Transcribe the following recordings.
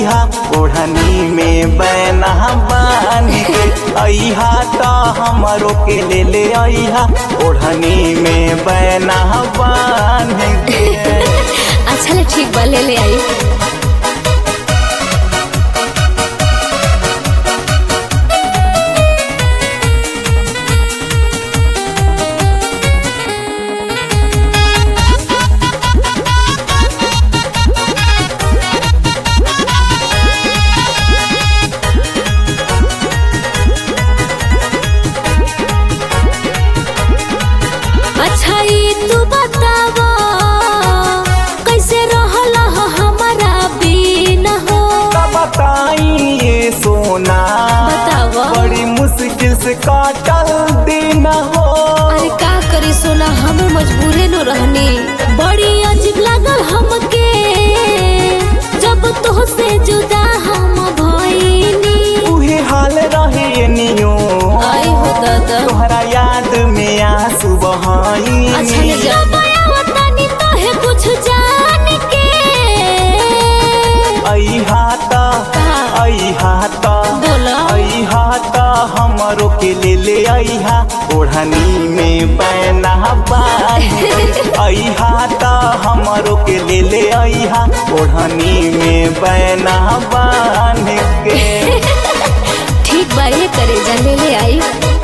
अहा ओढ़नी में बैना बान के अहा तो हमरो के ले ले अहा ओढ़नी में बैना बान के अच्छा ले ठीक बा ले ले आई अच्छा ई तू बतावा कैसे रहला हो हमारा बिना हो बताई ये सोना बतावा। बड़ी मुश्किल से काटल दिन हो अरे का करी सोना हमें मजबूरे न रहनी बड़ी अजीब लागल हमके जब तो से जुदा हम भइनी उहे हाल रहे नियो आई हो दादा तोहरा याद में आंसू बहाई अच्छा ले जा बतानी तो है कुछ जान के आई हाता कहाँ? आई हाता बोला आई हाता हमरो के ले ले आई हा ओढ़नी में बैना बान आई हाता हमरो के ले ले आई हा ओढ़नी में बैना बान के ठीक बा ये करे जा ले ले आई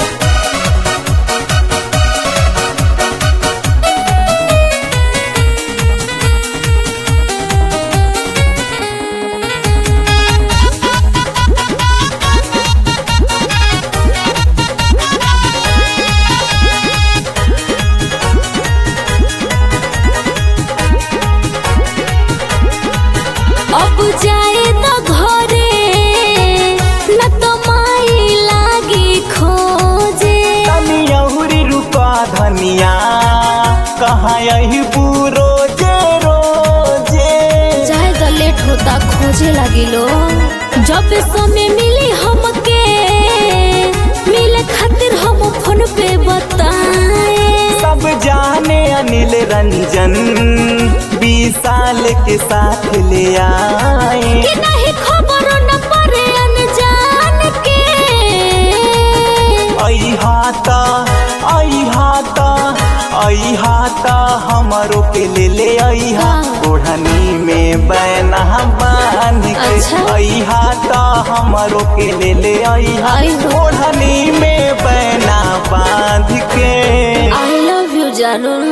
अब जाए तो घरे न तो माई लागी खोजे तनी अहुरी रुका धनिया कहाँ यही रोजे रोजे चाहे तो लेट होता खोजे लगी लो जब समय मिली हमके मिले खातिर हम फोन पे बताए सब जाने अनिल रंजन बीस साल के साथ ले आए कि नहीं खबर न पड़े अनजान के आई हाथा आई हाथा आई हाथा हमरो के ले ले आई हा हाँ। ओढ़नी में बैना बांध के अच्छा। आई हाथा हमरो के ले ले आई हा आई हो। ओढ़नी में बैना बांध के आई लव यू जानू